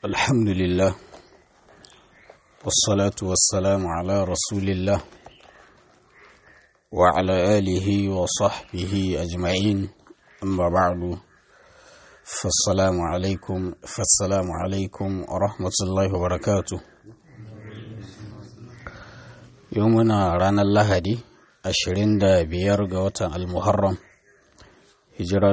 الحمد لله والصلاة والسلام على رسول الله وعلى آله وصحبه أجمعين أما بعد فالسلام عليكم فالسلام عليكم ورحمة الله وبركاته يومنا رانا اللهدي أشرين دا بيرغ وطن المحرم hijira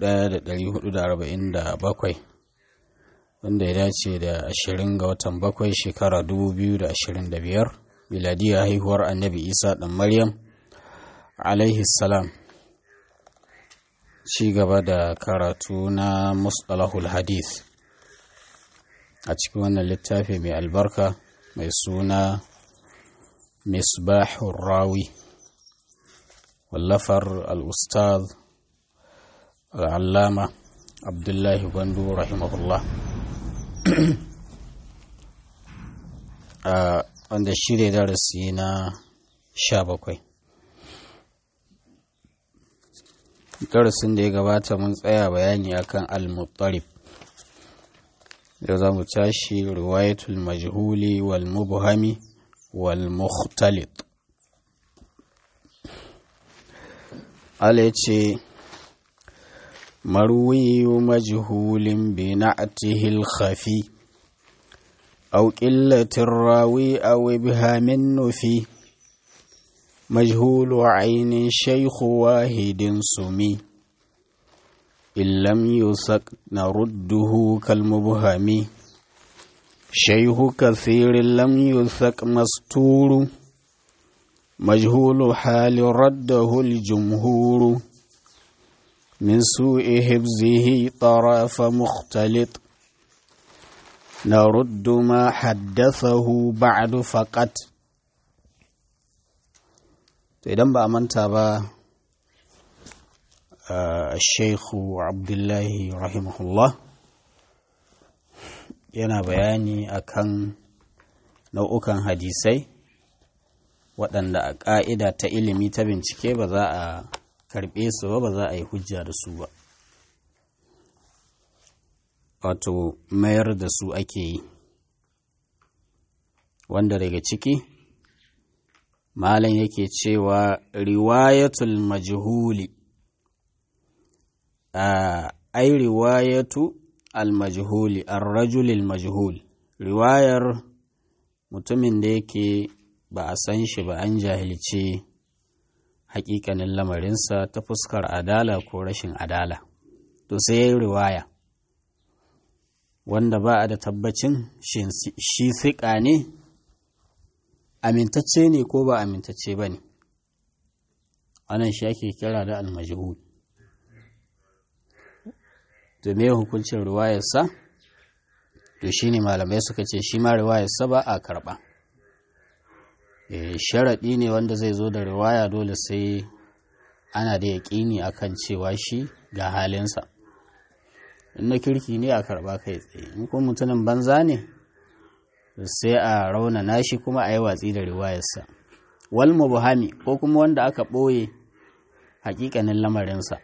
1447 wanda ya dace da 20 ga watan bakwai shekara 2025 miladiyar haihuwar annabi isa dan maryam alaihi salam ci gaba da karatu na mustalahul hadith a cikin wannan littafi mai albarka mai suna misbahun rawi wallafar al-ustaz al'allama abdullahi gwandu rahimahullah wanda shi ne darasi na sha bakwai darasin da ya gabata mun tsaya bayani akan al-muttarib da za mu tashi riwayatul majhuli wal mubhami wal mukhtalit ala ya ce مروي مجهول بنعته الخفي أو قلة الراوي أو إبهام النفي مجهول عين شيخ واحد سمي إن لم يسك نرده كالمبهم شيخ كثير لم يثق مستور مجهول حال رده الجمهور من سوء حفظه طرف مختلط نرد ما حدثه بعد فقط idan ba a manta ba sheikhu abdullahi rahimahullah yana bayani akan nau'ukan hadisai waɗanda a ƙa'ida ta ilimi ta bincike ba za a karɓe su ba ba za a yi hujja da su ba wato mayar da su ake yi wanda daga ciki malam yake cewa riwayatul majhuli ai riwayatu al-majhuli ar-rajul al-majhul riwayar mutumin da yake ba a san shi ba an jahilce hakikanin lamarinsa ta fuskar adala ko rashin adala to sai ya yi riwaya wanda ba a da tabbacin shi siƙa ne amintacce ne ko ba amintacce ba ne wannan shi ake kira da almajhul to me hukuncin riwayarsa to shi ne malamai suka ce shi ma riwayarsa ba a karɓa sharaɗi ne wanda zai zo da riwaya dole sai ana da yaƙini akan cewa shi ga halinsa in na kirki ne a karɓa kai tsaye in kuma mutumin banza ne sai a raunana shi kuma a yi watsi da riwayarsa wal mubhami ko kuma wanda aka ɓoye hakikanin lamarinsa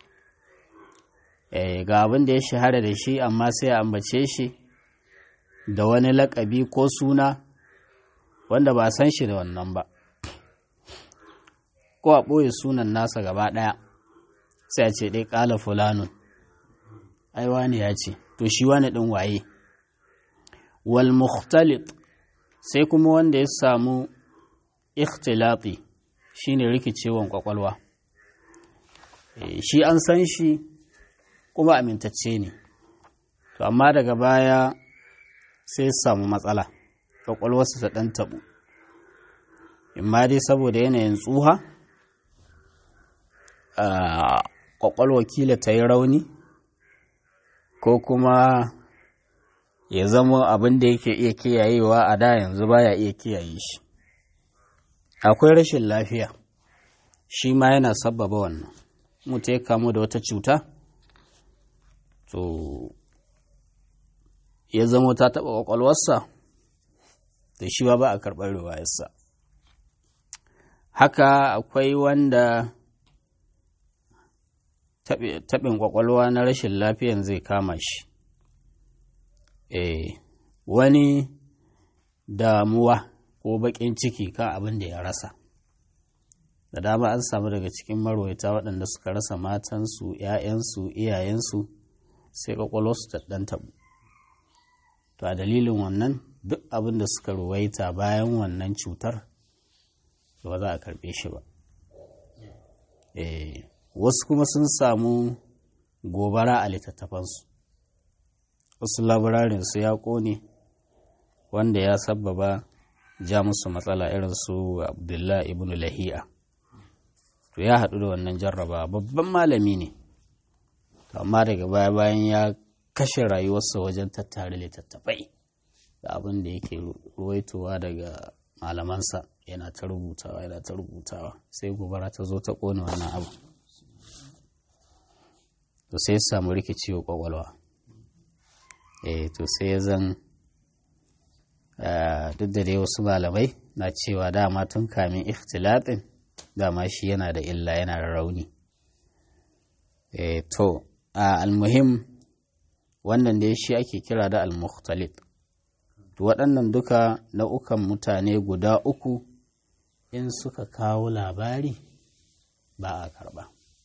ga abin da ya shahara da shi amma sai a ambace shi da wani laƙabi ko suna wanda ba san shi da wannan ba ko a ɓoye sunan nasa gaba ɗaya sai a ce ɗai ƙala fulanun ai wani ya ce to shi wani ɗin waye wal mukhtalit sai kuma wanda ya samu ikhtilati shine rikicewan kwakwalwa shi an san shi kuma amintacce ne to amma daga baya sai samu matsala kwakwalwarsa ta ɗan taɓu imma dai saboda yanayin tsuha kwakwalwa kila ta yi rauni ko kuma ya zama abin da yake iya kiyayewa a da yanzu baya iya kiyaye shi akwai rashin lafiya shi ma yana sabbaba wannan mutu ya kamu da wata cuta to ya zama ta taɓa kwakwalwarsa da shi ba ba a karɓar riwayarsa haka akwai wanda taɓin ƙwaƙwalwa na rashin lafiyan zai kama shi eh wani damuwa ko baƙin ciki kan abin da ya rasa da dama an samu daga cikin marwaita waɗanda suka rasa matansu ‘ya'yansu iyayensu sai ƙwaƙwalwarsu ta ɗan taɓu to a dalilin wannan duk abin da suka ruwaita bayan wannan cutar ba za a karɓe shi ba wasu kuma sun samu gobara a littattafansu wasu labararinsu ya ƙone wanda ya sabbaba ja musu matsala irin su abdullahi ibn lahi'a to ya haɗu da wannan jarraba babban malami ne amma daga baya bayan ya kashe rayuwarsa wajen tattare littattafai da abin da yake ruwaitowa daga malamansa yana ta rubutawa yana ta rubutawa sai gobara ta zo ta ƙone wannan abu to sai ya samu rikicewa kwakwalwa eh to sai ya zan duk da dai wasu malamai na cewa dama tun kamin ikhtilatin dama shi yana da illa yana da rauni eh to almuhim wannan da shi ake kira da al-mukhtalit to waɗannan duka nau'ukan mutane guda uku in suka kawo labari ba a karɓa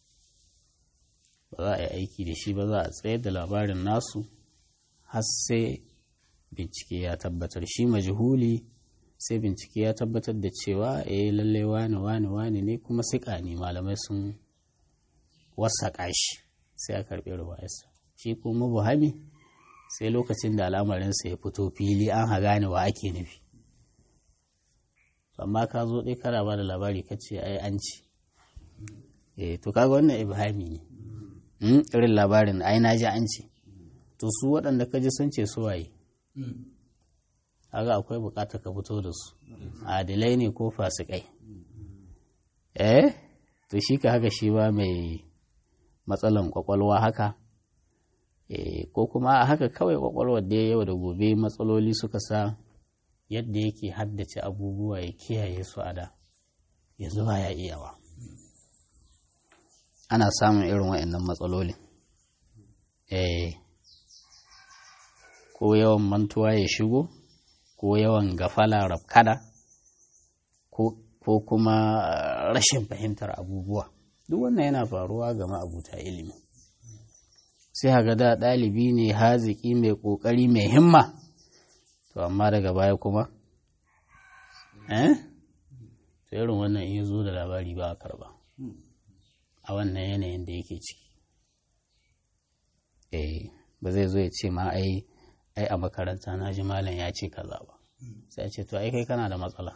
ba za a yi aiki da shi ba za a tsayar da labarin nasu har sai bincike ya tabbatar shi majhuli sai bincike ya tabbatar da cewa eh lalle wani wani wani ne kuma siƙa ne malamai sun wasaƙa shi sai a karɓi ruwayarsa shi kuma buhami sai lokacin da al'amarinsa ya fito fili an ha gane wa ake nufi amma ka zo ɗai kana ba da labari ka ce ai an ci eh to kaga wannan ibhami ne irin labarin ai na ji an ce to su waɗanda ka ji sun ce su waye haka akwai bukatar ka fito da su adilai ne ko fasikai eh to shi ka haka shi ba mai matsalan kwakwalwa haka eh ko kuma a haka kawai kwakwalwar da yau da gobe matsaloli suka sa yadda yake haddace abubuwa ya kiyaye su a da yanzu ba ya iyawa ana samun irin wa'annan matsalolin eh ko yawan mantuwa ya shigo ko yawan gafala rafkada ko kuma rashin fahimtar abubuwa duk wannan yana faruwa ga ma'abuta ilimi sai haga da ɗalibi ne haziki mai ƙoƙari mai himma to amma daga baya kuma eh to irin wannan in zo da labari ba a karba a wannan yanayin da yake ciki eh ba zai zo ya ce ma ai ai a makaranta na ji malam ya ce kaza ba sai ce to ai kai kana da matsala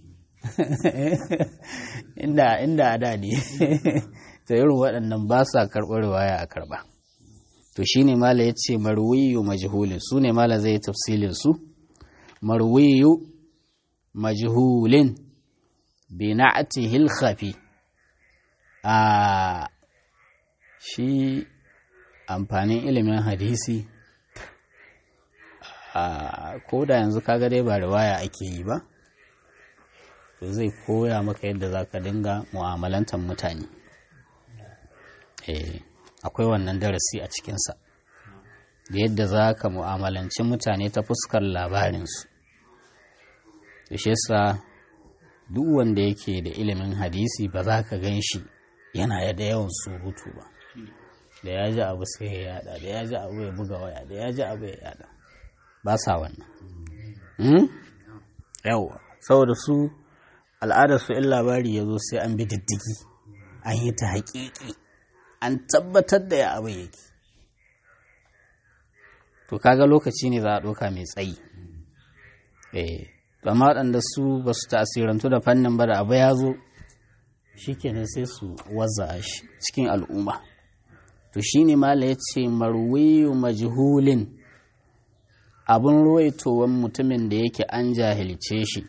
inda inda a da ne to irin waɗannan ba sa karɓar waya a karɓa to shine mala ya ce marwiyu majhulin su ne mala zai tafsilin su marwiyu majhulin bi na'atihi khafi a shi amfanin ilimin hadisi ko da yanzu kaga dai ba riwaya ake yi ba to zai koya maka yadda za ka dinga mu'amalantar mutane akwai wannan darasi a cikinsa da yadda za ka mu'amalanci mutane ta fuskar labarinsu to shi yasa duk wanda yake da ilimin hadisi ba za ka gan shi yana da yawan surutu ba da ya ji abu sai ya yada da ya ji abu ya buga waya da ya ji abu ya yada ba sa wannan yawa saboda su al'adar su in labari ya zo sai an bi diddigi an yi ta haƙiƙi an tabbatar da ya abu yake to kaga lokaci ne za a ɗauka mai tsayi eh amma waɗanda su ba su tasirantu da fannin ba da abu ya zo shikenan sai su wazza shi cikin al'umma to shine mala ya ce marwiyu majhulin abin ruwaitowan mutumin da yake an jahilce shi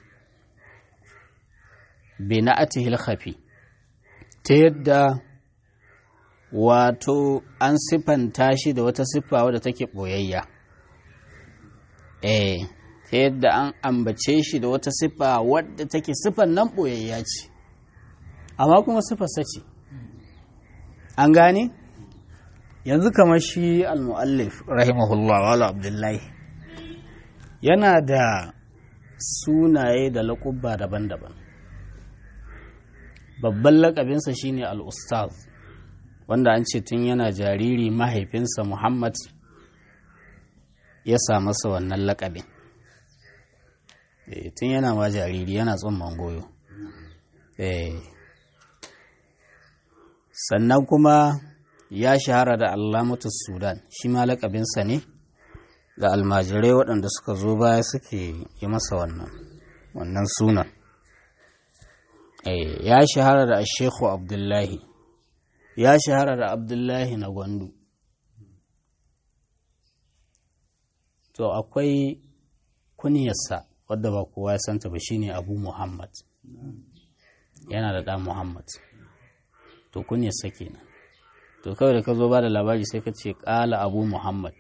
bina'atihil khafi ta yadda wato an siffanta shi da wata siffa wadda take ɓoyayya eh ta yadda an ambace shi da wata siffa wadda take siffan nan ɓoyayya ce amma kuma siffarsa ce an gane yanzu kamar shi al-mu'allif rahimahullah wala abdullahi yana da sunaye da laƙubba daban-daban babban laƙabinsa shine al-ustaz wanda an ce tun yana jariri mahaifinsa muhammad ya sa masa wannan laƙabin tun yana ma jariri yana tsumman goyo sannan kuma ya shahara da allamatu sudan shi ma laƙabinsa ne da almajirai waɗanda suka zo baya suke yi masa wannan wannan sunan ya shahara da shekhu abdullahi ya shahara da abdullahi na gwandu to akwai kunyarsa wadda ba kowa ya santa ba shine abu muhammad yana da ɗan muhammad to kunyarsa kenan to kawai da ka zo ba da labari sai ka ce ƙala abu muhammad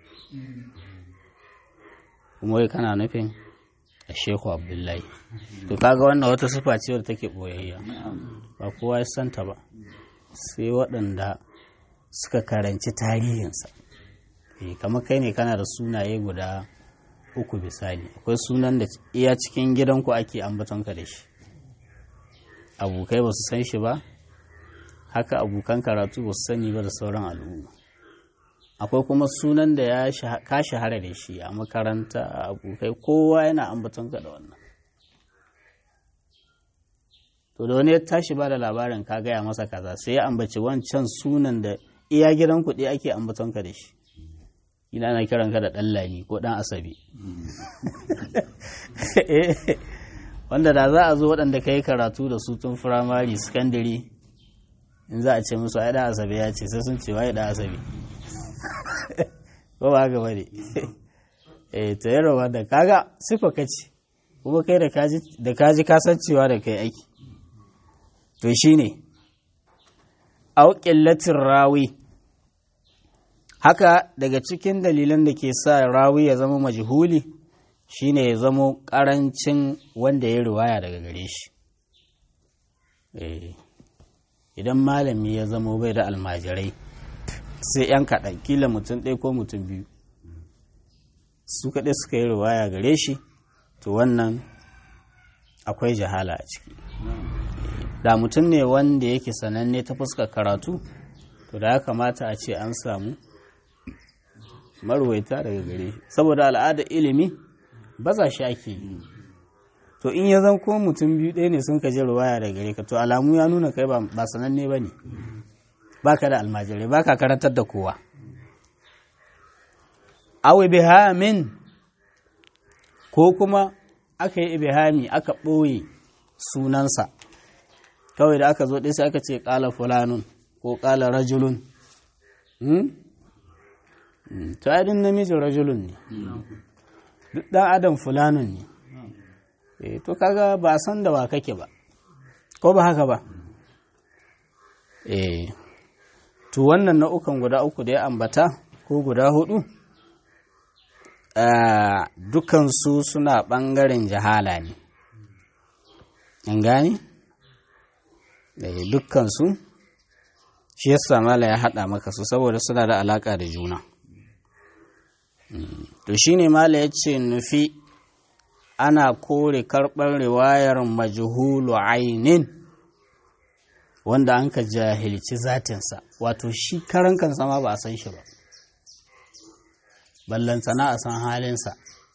kuma wai kana nufin a shehu abdullahi to kaga wannan wata sufa ce wadda take ɓoyayya ba kowa ya santa ba sai waɗanda suka karanci tarihinsa kamar kai ne kana da sunaye guda uku misali akwai sunan da iya cikin gidanku ake ambatonka da shi abokai ba su san shi ba haka abokan karatu ba su sani ba da sauran al'umma akwai kuma sunan da ya ka shahara da shi a makaranta a abokai kowa yana ambatonka da wannan to da wani ya tashi ba da labarin ka gaya masa kaza sai ya ambaci wancan sunan da iya gidan kuɗi ake ambatonka da shi ina na kiran ka da ɗan lami ko ɗan asabi wanda da za a zo waɗanda ka yi karatu da su tun firamare sakandare in za a ce musu ai ɗan asabi ya ce sai sun ce wai ɗan asabi ko ba haka bane eh to yaro da kaga sifa kace kuma kai da kaji da kaji kasancewa da kai aiki to shine au qillatir rawi haka daga cikin dalilan da ke sa rawi ya zama majhuli shine ya zama karancin wanda ya riwaya daga gare shi idan malami ya zama bai da almajirai sai 'yan kaɗan kila mutum ɗaya ko mutum biyu su kaɗai suka yi riwaya gare shi to wannan akwai jahala a ciki da mutum ne wanda yake sananne ta fuskar karatu to da ya kamata a ce an samu marwaita daga gare shi saboda al'adar ilimi baza shi ake yi to in ya zan ko mutum biyu ɗaya ne sun kaji ruwaya daga gare ka to alamu ya nuna kai ba sananne ba ne ba ka da almajirai ba ka karantar da kowa awi bihamin ko kuma aka yi ibihami aka ɓoye sunansa kawai da aka zo ɗaya sai aka ce ƙala fulanun ko ƙala rajulun to adin namijin rajulun ne duk ɗan adam fulanun ne to kaga ba san da wa kake ba ko ba haka ba eh to wannan nau'ukan guda uku da ya ambata ko guda hudu dukansu suna ɓangaren jahala ne an gani dukkansu shi yasa mala ya haɗa maka su saboda suna da alaƙa da juna to shine mala ya ce nufi ana kore karɓar riwayar majhulu ainin wanda an ka jahilci zatinsa wato shi karan kansa ma ba a san shi ba ballantana a san halinsa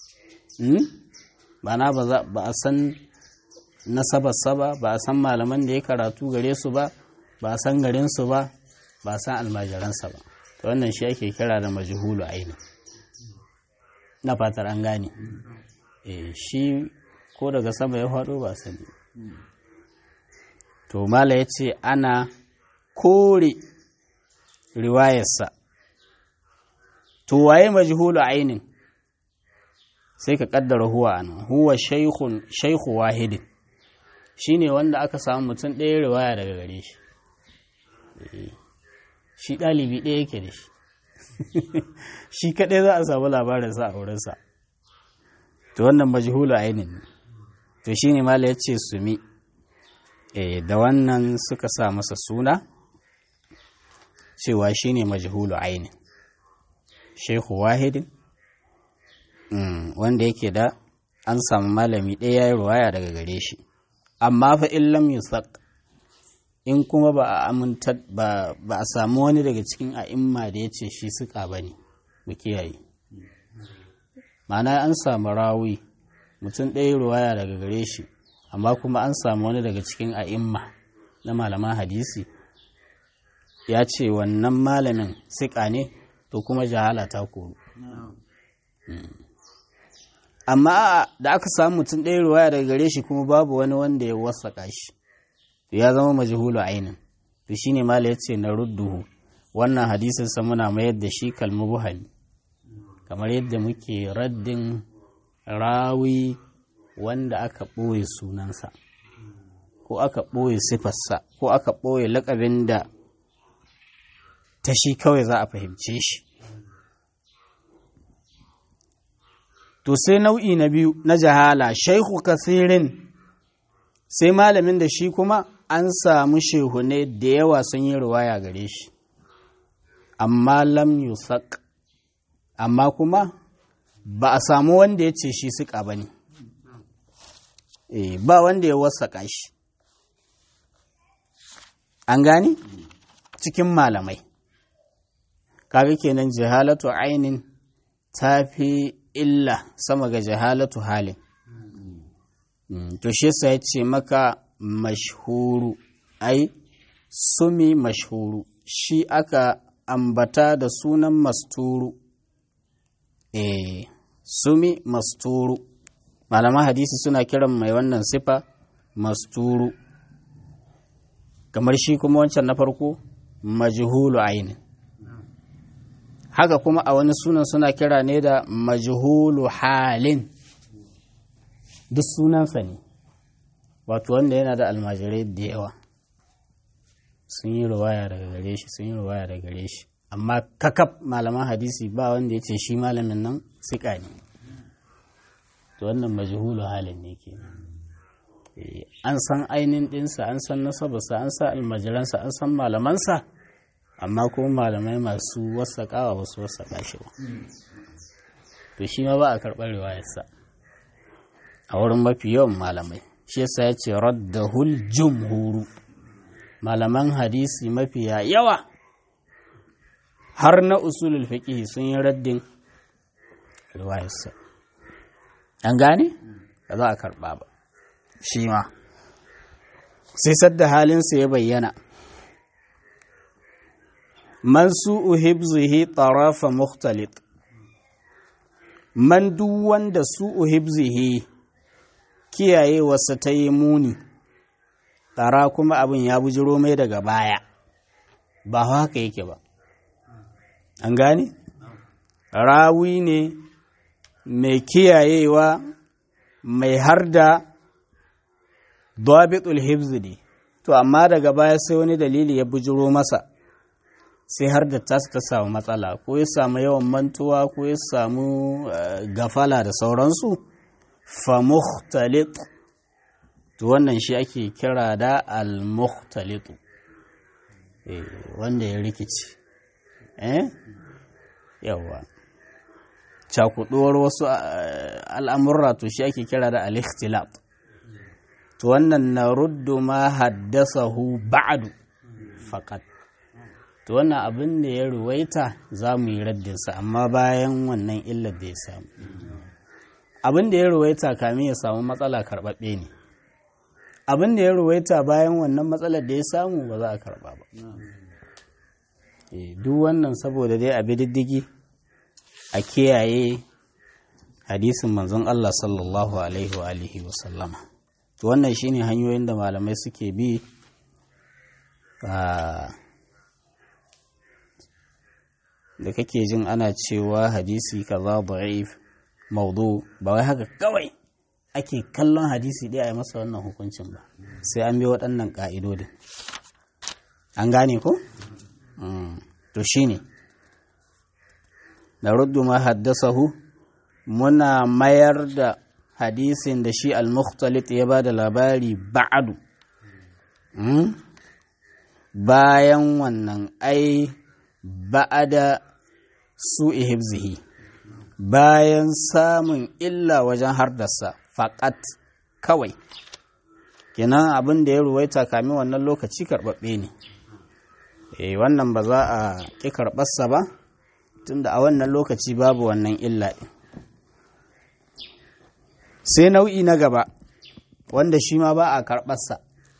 ba na ba a san nasabarsa ba ba a san malaman da ya karatu gare su ba ba a san garinsu ba ba a san almajiransa ba to wannan shi ake kira da majhulu aini na fatar an gane shi ko daga sama ya faɗo ba sani to mala ya ce ana kore riwayarsa to waye majhulu ainin sai ka kaddara huwa ana huwa shaikhu wahidin shine wanda aka samu mutum ɗaya riwaya daga gare shi shi ɗalibi ɗaya yake da shi shi kaɗai za a samu labarinsa a wurinsa to wannan majhulu ainin ne to shine mala ya ce sumi da wannan suka sa masa suna cewa shine majhulu ainin shehu wahidin wanda yake da an samu malami ɗaya ya yi ruwaya daga gare shi amma fa in lam yusaq in kuma ba a aminta ba a samu wani daga cikin a'imma da ya ce shi suka ba ne mu kiyaye ma'ana an samu rawi mutum ɗaya ruwaya daga gare shi amma kuma an samu wani daga cikin a'imma na malaman hadisi ya ce wannan malamin siƙa ne to kuma jahala ta koru amma da aka samu mutum ɗaya ruwaya daga gare shi kuma babu wani wanda ya wasaƙa shi to ya zama majhulu ainin to shine mala yace na rudduhu wannan hadisin sa muna mayar da shi kalmu buhali kamar yadda muke raddin rawi wanda aka ɓoye sunansa ko aka ɓoye sifarsa ko aka ɓoye laƙabin da ta shi kawai za a fahimce shi to sai nau'i na biyu na jahala shaihu kasirin sai malamin da shi kuma an samu shehune da yawa sun yi ruwaya gare shi amma lam yusaq amma kuma ba a samu wanda ya ce shi suka ba ne ba wanda ya wasaƙa shi an gani cikin malamai kaga kenan jahalatu ainin ta fi illa sama ga jahalatu halin to shi yasa ya ce maka mashhuru ai sumi mashhuru shi aka ambata da sunan masturu eh sumi masturu malaman hadisi suna kiran mai wannan sifa masturu kamar shi kuma wancan na farko majhulu ainin haka kuma a wani sunan suna kira ne da majhulu halin duk sunansa ne wato wanda yana da almajirai da yawa sun yi ruwaya daga gare shi sun yi ruwaya daga gare shi amma kakaf malaman hadisi ba wanda ya ce shi malamin nan sika ne to wannan majhulu halin ne ke an san ainihin ɗinsa an san nasabarsa an san almajiransa an san malamansa amma kuma malamai masu wasaƙawa ba su wasaƙa shi ba to shi ma ba a karɓar riwayarsa a wurin mafi yawan malamai shi yasa ya ce raddahul jumhuru malaman hadisi mafiya yawa har na usulul fiqh sun yi raddin riwayarsa an gane ba za a karɓa ba shi ma sai sadda halinsa ya bayyana man su'u hibzihi tarafa mukhtalit man duk wanda su'u hibzihi kiyayewarsa ta yi muni tsara kuma abin ya bujiro mai daga baya ba haka yake ba an gane rawi ne mai kiyayewa mai harda dabitul hibzi ne to amma daga baya sai wani dalili ya bujiro masa sai har da tasu ta samu matsala ko ya samu yawan mantuwa ko ya samu gafala da sauransu famukhtalit to wannan shi ake kira da al-mukhtalitu wanda ya rikici eh yawa cakuduwar wasu al'amurra to shi ake kira da al-ikhtilat to wannan na ruddu ma haddasahu ba'du faqat to wannan abin da ya ruwaita za mu yi raddinsa amma bayan wannan illar da ya samu abin da ya ruwaita kamin ya samu matsala karɓaɓɓe ne abin da ya ruwaita bayan wannan matsalar da ya samu ba za a karɓa ba duk wannan saboda dai a diddigi a kiyaye hadisin manzon Allah sallallahu alaihi wa alihi wa sallama to wannan shine hanyoyin da malamai suke bi da kake jin ana cewa hadisi kaza da'if maudu ba wai haka kawai ake kallon hadisi ɗaya a masa wannan hukuncin ba sai an bi waɗannan ƙa'idodin an gane ko? to shine da ruddu ma haddasahu muna mayar da hadisin da shi al-mukhtalit ya ba da labari ba'adu bayan wannan ai ba'ada su ihibzihi bayan samun illa wajen hardarsa faƙat kawai kenan abin da ya ruwaita kamin wannan lokaci karɓaɓɓe ne e wannan ba za a ƙi karɓarsa ba tunda a wannan lokaci babu wannan illa ɗin sai nau'i na gaba wanda shi ma ba a karɓarsa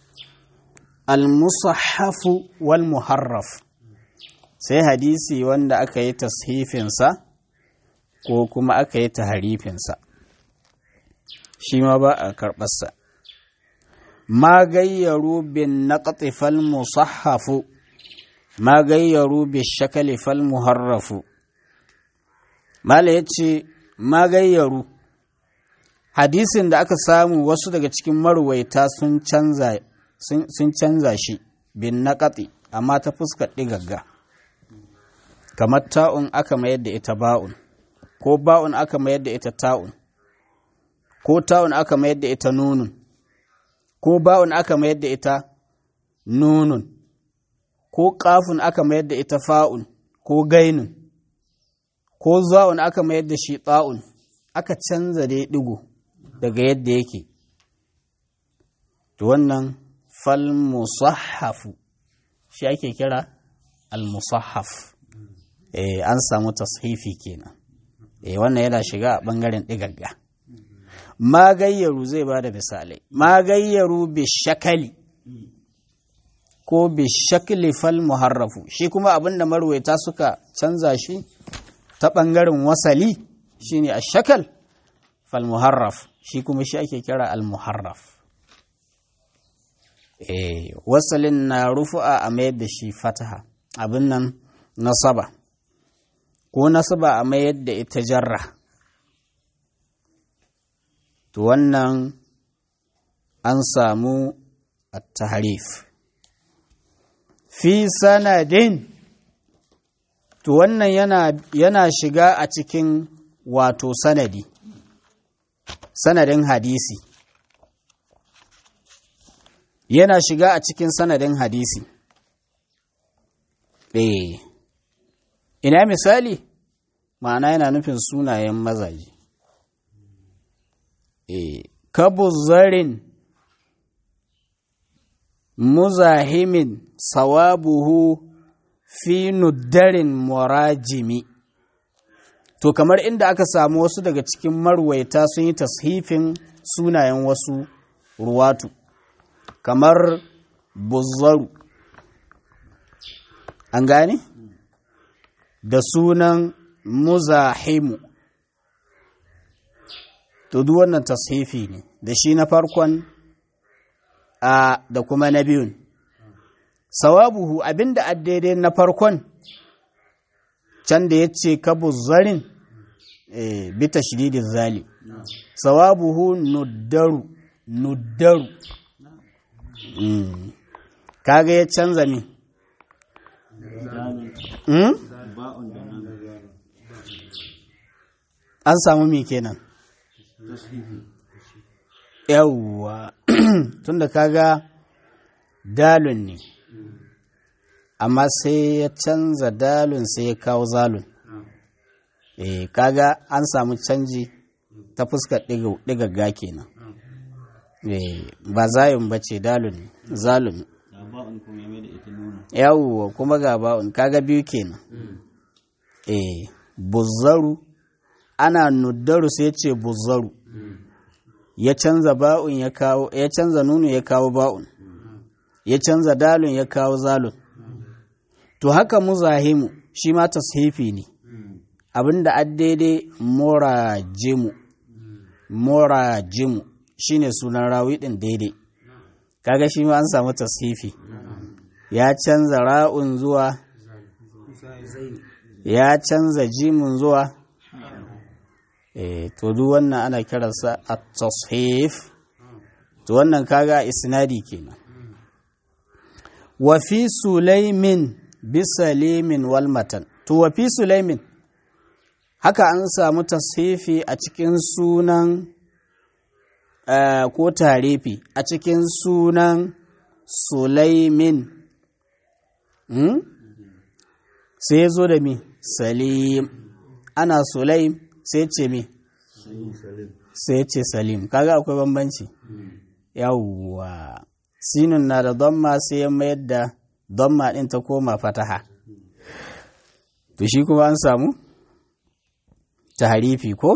al-musahhafu wal muharraf sai hadisi wanda aka yi tashifinsa ko kuma aka yi taharifinsa shi ma ba a karɓarsa ma gayyaru bin naqti fal musahhafu ma gayyaru bi shakali fal muharrafu mala yace ma gayyaru hadisin da aka samu wasu daga cikin marwaita sun canza sun canza shi bin naqati amma ta fuskar digagga kamar ta'un aka mayar da ita ba'un ko ba'un aka mayar da ita ta'un ko ta'un aka mayar da ita nunun ko ba'un aka mayar da ita nunun ko ƙafun aka mayar da ita fa'un ko gainun ko za'un aka mayar da shi ta'un aka canza da ɗigo daga yadda yake to wannan fal musahhafu shi ake kira al musahhaf eh an samu tashifi kenan eh wannan yana shiga a bangaren digagga magayyaru zai ba da misalai magayyaru bi shakali ko bi shakli fal muharrafu shi kuma abinda marwaita suka canza shi ta bangaren wasali shine a shakal fal muharraf shi kuma shi ake kira al muharraf eh wasalin na rufu'a a mayar da shi fataha abin nan nasaba ko nasaba a mayar da ita jarra to wannan an samu at-tahrif fi sanadin to wannan yana, yana shiga a cikin wato sanadi sanadin hadisi yana shiga a cikin sanadin hadisi eh ina misali ma'ana yana nufin sunayen mazaje eh kabuzarin muzahimin sawabuhu fi nuddarin murajimi to kamar inda aka samu wasu daga cikin marwaita sun yi tashifin sunayen wasu ruwatu kamar buzzaru an gane da sunan muzahimu to duk wannan tashifi ne da shi na farkon a da kuma na biyun sawabuhu abinda a daidai na farkon can da ya ce kabuzzarin e, bita shididin zali sawabuhu nuddaru nuddaru mm. kaga ya canza mi mm? an samu mi kenan yawwa tunda kaga dalun ne amma sai ya canza dalun sai ya kawo zalun eh kaga an samu canji ta fuskar ɗigagga kenan eh ba zayun ba ce dalun ne zalun yawwa kuma ga ba'un kaga biyu kenan eh buzzaru ana nuddaru sai ce buzzaru ya canza ba'un ya kawo ya canza nunu ya kawo ba'un ya canza dalun ya kawo zalun to haka muzahimu shi ma tashifi ne abinda a daidai morajimu morajimu shine sunan rawi din daidai kaga shi ma an samu tashifi ya canza ra'un zuwa ya canza jimun zuwa eh to duk wannan ana kiransa at-tashif to wannan kaga isnadi kenan wa fi sulaimin bi salimin wal matan to wa fi sulaimin haka an samu tashifi a cikin sunan ko tarifi a cikin sunan sulaimin sai zo da mi salim ana sulaim sai ce me sai ce salim kaga akwai bambanci yawwa sinun na da damma sai ya mayar da damma din ta koma fataha to shi kuma an samu taharifi ko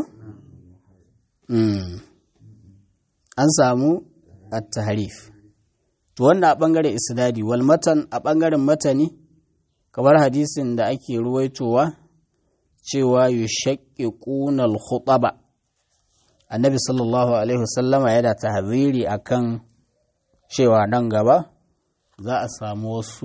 an samu at-tahrif to wannan a bangaren isnadi wal matan a bangaren matani kamar hadisin da ake ruwaitowa cewa yushaqiquna al-khutaba annabi sallallahu alaihi wasallama yana tahziri akan cewa nan gaba za a samu wasu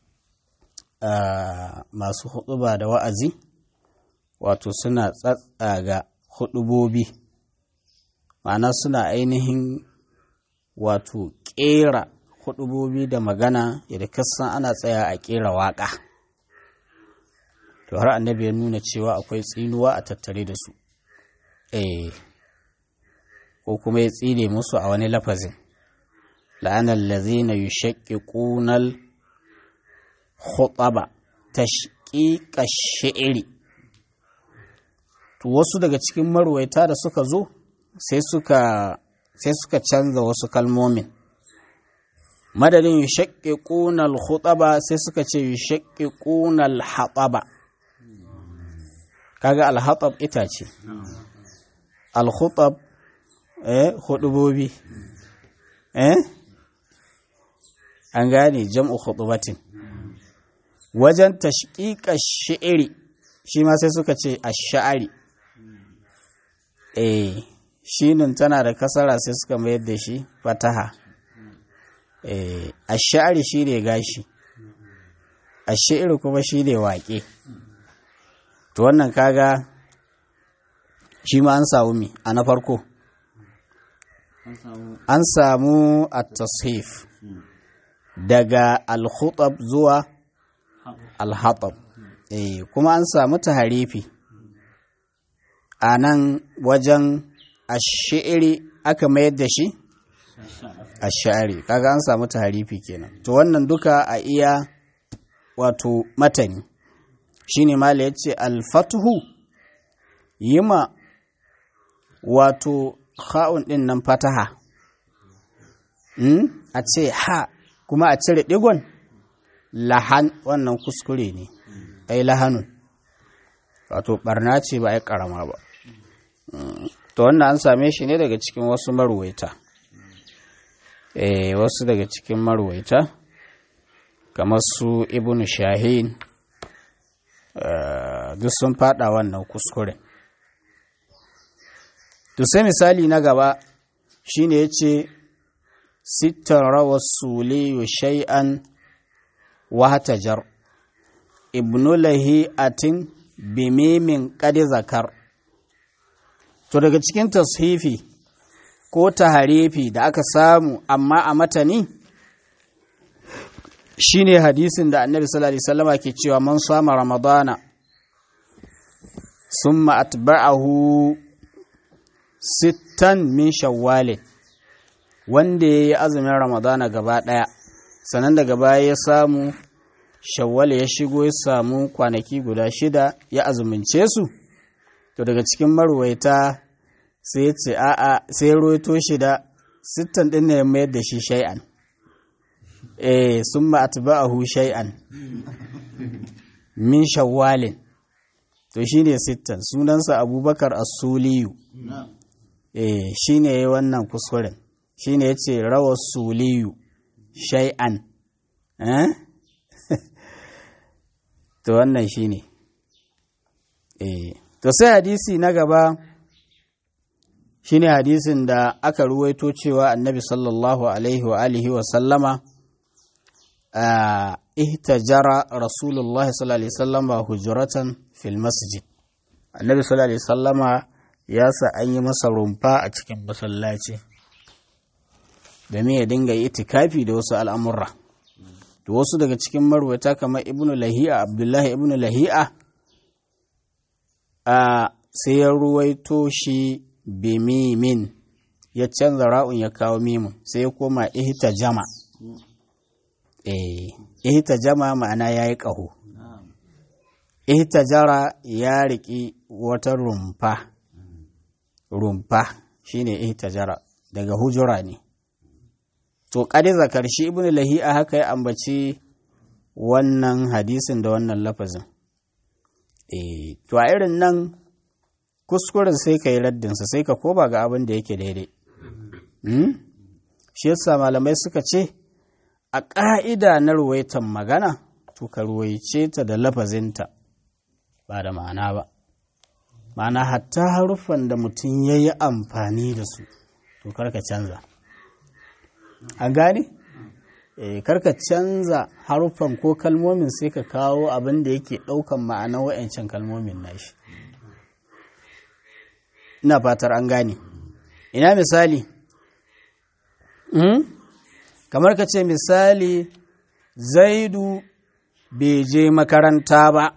masu huɗuba da wa'azi wato suna tsatsaga huɗubobi ma'ana suna ainihin wato ƙera huɗubobi da magana yadda kasan ana tsaya a ƙera waƙa to har annabi ya nuna cewa akwai tsinuwa a tattare da su eh ko kuma ya tsine musu a wani lafazin la'anar lazina yushaqiqunal khutaba tashqiqa shi'ri to wasu daga cikin marwaita da suka zo sai suka sai suka canza wasu kalmomin madadin yushaqiquna al-khutaba sai suka ce yushaqiquna al-hataba kaga al-hatab itace al-khutab eh hudubobi eh an gane jam'u khutubatin wajen tashqiqa shi'ri shi ma sai suka ce ash-sha'ri eh shinin tana da kasara sai suka mayar da shi fataha eh ash-sha'ri shine gashi ash-shi'ri kuma shine waƙe to wannan kaga shi ma an samu mi a na farko an samu at-tashif daga al-khutab zuwa al-hatab eh kuma an samu taharifi a nan wajen ash-shi'ri aka mayar da shi ash-sha'ri kaga an samu taharifi kenan to wannan duka a iya wato matani shine mala yace al-fathu yima wato ha'un ɗin nan fataha a ce ha kuma a cire ɗigon lahan wannan kuskure ne ai lahanun wato ɓarna ce ba ai ƙarama ba to wannan an same shi ne daga cikin wasu marwaita eh wasu daga cikin marwaita kamar su ibnu shahin duk sun fada wannan kuskuren to sai misali na gaba shine ya ce sittan rawar suliyu shay'an wahatajar ibnu lahi'atin bimimin ƙadi zakar to daga cikin tashifi ko taharifi da aka samu amma a matani shine hadisin da annabi sallallahu alaihi wasallama ke cewa man sama ramadana summa atba'ahu sittan min shawwalin wanda ya yi azumin ramadana gaba ɗaya sannan daga baya ya samu shawwal ya shigo ya samu kwanaki guda shida ya azumince su to daga cikin marwaita sai ya ce a'a sai ya roito shida sittan ɗin ne ya mayar da shi shay'an eh sun ma atba'ahu shay'an min shawwalin to shine sittan sunansa abubakar as-suliyu eh shi ne ya wannan kuskuren shi ne ya ce rawar suliyu shay'an eh to wannan shi ne eh to sai hadisi na gaba shi ne hadisin da aka ruwaito cewa annabi sallallahu alaihi wa alihi wa sallama ihtajara rasulullah sallallahu alaihi sallama hujuratan fil masjid annabi sallallahu alaihi sallama ya sa an yi masa rumfa a cikin masallaci domin ya dinga itikafi da wasu al'amurra da wasu daga cikin marwata kamar ibnu lahi'a abdullahi ibnu lahi'a a sai ya ruwaito shi bimimin ya canza ra'un ya kawo mimin sai ya koma ihta jama eh ihta jama ma'ana ya yi ƙaho ihta jara ya riƙi wata rumfa rumfa shine ihtajara daga hujura ne to kadi zakar shi ibn lahi'a haka ya ambaci wannan hadisin da wannan lafazin eh to a irin nan kuskuren sai ka yi raddinsa sai ka koba ga abin da yake daidai shi yasa malamai suka ce a ƙa'ida na ruwaitan magana to ka ruwaice ta da lafazinta ba da ma'ana ba ma'ana hatta haruffan da mutum ya yi amfani da su to karka canza an gane? e, karka canza haruffan ko kalmomin sai ka kawo abin da yake ɗaukan ma'ana wa'yancan kalmomin nashi ina fatar an gane ina misali kamar ka ce misali zaidu bai je makaranta ba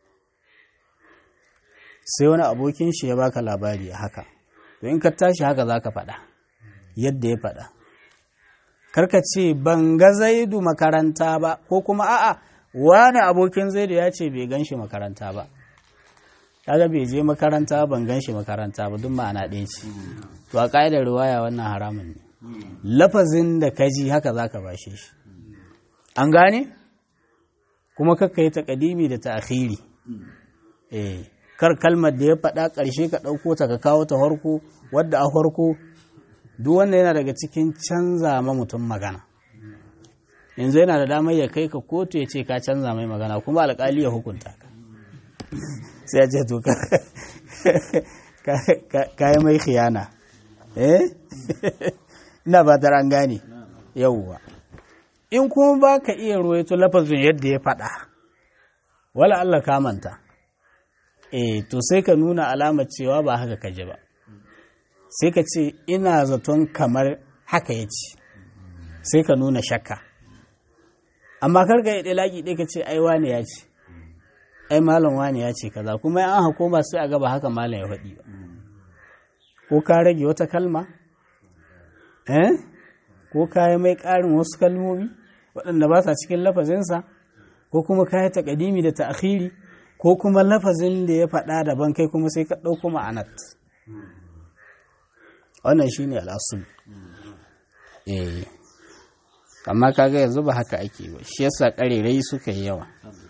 sai wani abokin shi ya baka labari haka to in ka tashi haka za ka faɗa yadda ya faɗa karka ce ban ga zaidu makaranta ba ko kuma a'a wani abokin zaidu ya ce bai gan shi makaranta ba kaga bai je makaranta ban gan shi makaranta ba duk ma'ana ɗaya ce to a ƙa'idar riwaya wannan haramun ne lafazin da ka ji haka za ka bashe shi an gane kuma kakka yi taƙadimi da ta'akhiri eh kar kalmar da ya faɗa ƙarshe ka ɗauko ta ka kawo ta farko wadda a farko duk wanda yana daga cikin canza ma mutum magana yanzu yana da damar ya kai ka kotu ya ce ka canza mai magana kuma alƙali ya hukunta ka sai ya ce to ka yi mai khiyana eh ina ba ta an gane yauwa in kuma ba ka iya ruwaito lafazin yadda ya faɗa wala Allah ka manta eh to sai ka nuna alamar cewa ba haka kaje ba sai ka ce ina zaton kamar haka ya ce sai ka nuna shakka amma karka yi ɗalaki ɗaya ka ce ai wane ya ce ai malam wane ya ce kaza kuma an hako ba sai a gaba haka malam ya faɗi ba ko ka rage wata kalma eh ko ka yi mai ƙarin wasu kalmomi waɗanda ba sa cikin lafazinsa ko kuma ka yi taƙadimi da ta'akhiri ko kuma lafazin da ya faɗa daban kai kuma sai ka ɗauko ma'anat wannan shi ne al'asul eh amma kaga yanzu ba haka ake ba shi yasa ƙarerai suka yi yawa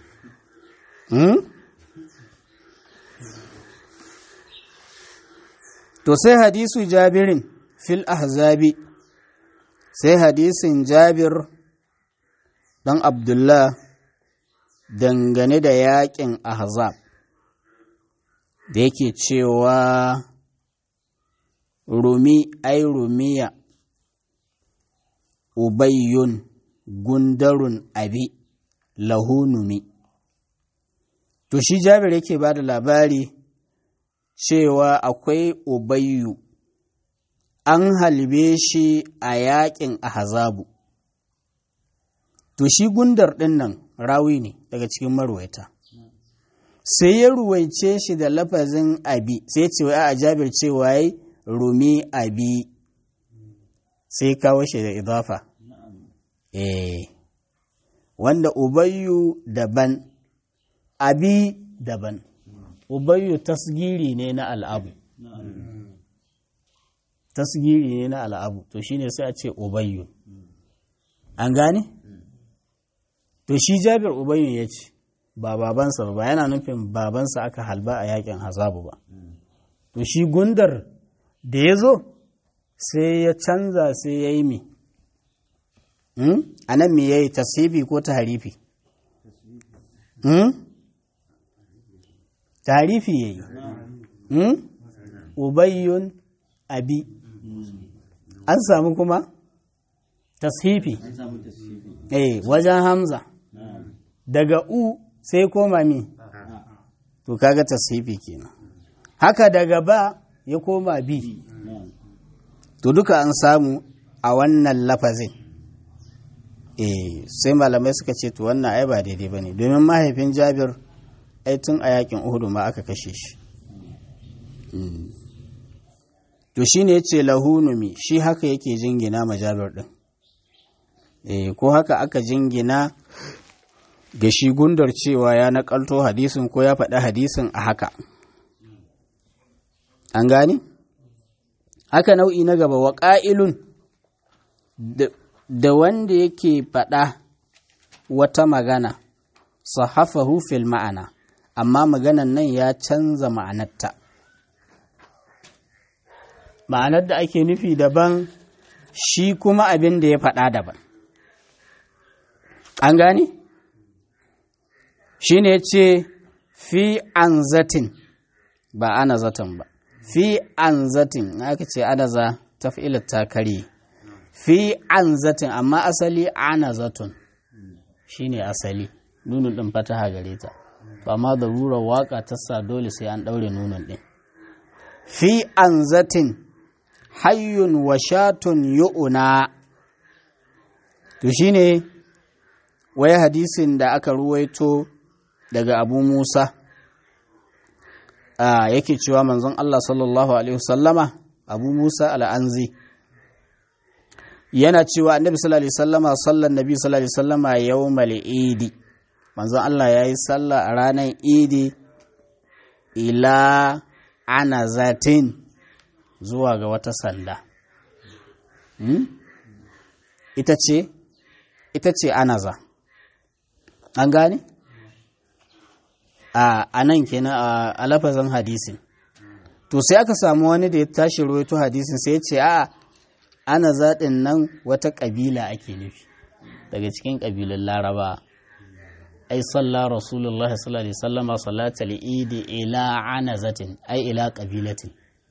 to sai hadisu jabirin fil ahzabi sai hadisin jabir ɗan abdullah dangane da yaƙin ahzab da yake cewa rumi ai rumiya ubayyun gundarun abi lahunumi to shi jabir yake ba da labari cewa akwai ubayyu an halbe shi a yaƙin ahzabu to shi gundar ɗin nan rawi ne daga cikin marwaita sai ya ruwaice shi da lafazin abi sai ce a jabir cewa ya rumi abi sai kawo shi da idafa eh wanda ubayyu daban abi daban ubayyu tasgiri ne na al'abu tasgiri ne na al'abu to shine sai a ce ubayyu an gane? to shi jabir ubayyu ya ce ba babansa ba yana nufin babansa aka halba a yakin hazabu ba to shi gundar da ya zo sai ya canza sai ya yi mi a nan mi ya yi tasibi ko taharifi taharifi ya yi ubayyun abi an samu kuma tashifi eh wajen hamza daga u sai koma mi to kaga tashifi kenan haka daga ba ya koma bi to duka an samu a wannan lafazin eh sai malamai suka ce to wannan ai ba daidai bane domin mahaifin Jabir ai tun a yakin Uhud ma aka kashe shi to shine yace lahunumi shi haka yake jingina ma Jabir din eh ko haka aka jingina ga shi gundar cewa ya nakalto hadisin ko ya faɗi hadisin a haka an gani haka nau'i na gaba wa ƙa'ilun da wanda yake faɗa wata magana sahafahu fil ma'ana amma maganan nan ya canza ma'anarta ma'anar da ake nufi daban shi kuma abin da ya faɗa daban an gane shi ne ce fi an zatin ba ana zaton ba fi an zatin aka ce anaza ta ta kare fi an zatin amma asali ana zaton shi ne asali nunin ɗin fataha gare ta ba ma da rurar waka ta sa dole sai an ɗaure nunin ɗin fi an zatin hayyun wa shatun yu'una to shi ne wai hadisin da aka ruwaito daga abu musa yake cewa manzon Allah sallallahu Alaihi wasallama abu Musa al'anzi yana cewa annabi sallallahu Alaihi wasallama sallan nabi sallallahu Alaihi wasallama yau idi manzon Allah ya yi sallah a ranar idi ila ana zatin zuwa ga wata sanda ita ce ita ce anaza an gane? a nan kenan a lafazin hadisin to sai aka samu wani da ya tashi rawaito hadisin sai ya ce a ana zaɗin nan wata ƙabila ake nufi daga cikin ƙabilun laraba ai salla rasulullah sallallahu alaihi wasallama salata idi ila ana zatin ai ila ƙabilatin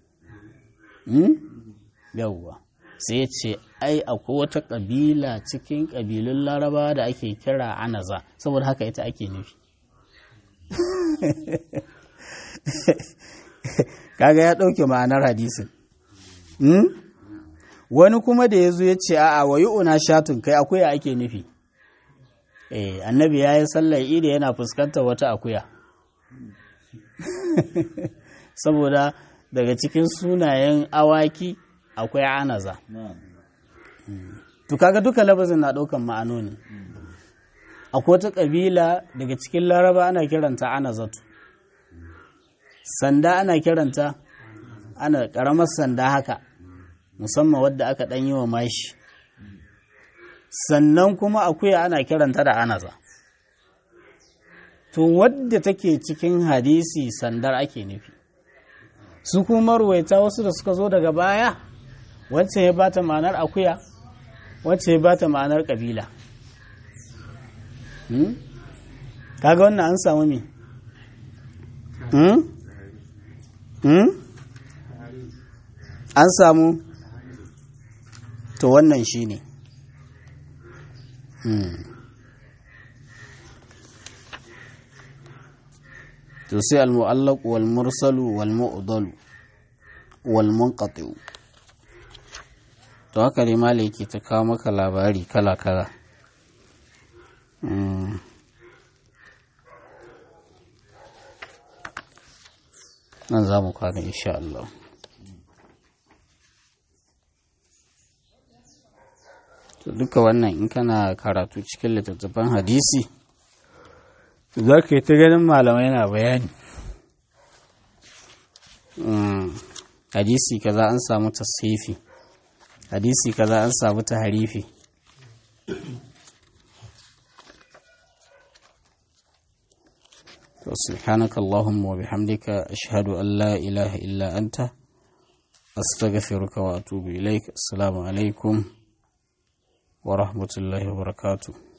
yawwa sai ya ce ai akwai wata ƙabila cikin ƙabilun laraba da ake kira anaza saboda haka ita ake nufi kaga ya ɗauke ma'anar hadisin wani kuma da ya zo ya ce a'a wa una shatun kai akuya ake nufi eh annabi ya yi sallar idi yana fuskantar wata akuya saboda daga cikin sunayen awaki akwai anaza to kaga duka labazin na ɗaukan ma'anoni akwai wata ƙabila daga cikin laraba ana kiranta anazatu sanda ana kiranta ana ƙaramar sanda haka musamman wadda aka ɗan yi wa mashi sannan kuma akuya ana kiranta da anaza to wadda take cikin hadisi sandar ake nufi su kuma ruwaita wasu da suka zo daga baya wacce ya bata ma'anar akuya wacce ya bata ma'anar ƙabila kaga wannan an samu me an samu to wannan shi ne to sai al-mu'allaq wal mursalu wal mu'dalu wal munqati to haka ne malai ke ta kawo maka labari kala kala nan za mu kwana insha Allah to duka wannan in kana karatu cikin littattafan hadisi za ka yi ta ganin malamai na bayani hadisi kaza an samu tasrifi hadisi kaza an samu taharifi سبحانك اللهم وبحمدك أشهد أن لا إله إلا أنت أستغفرك وأتوب إليك السلام عليكم ورحمة الله وبركاته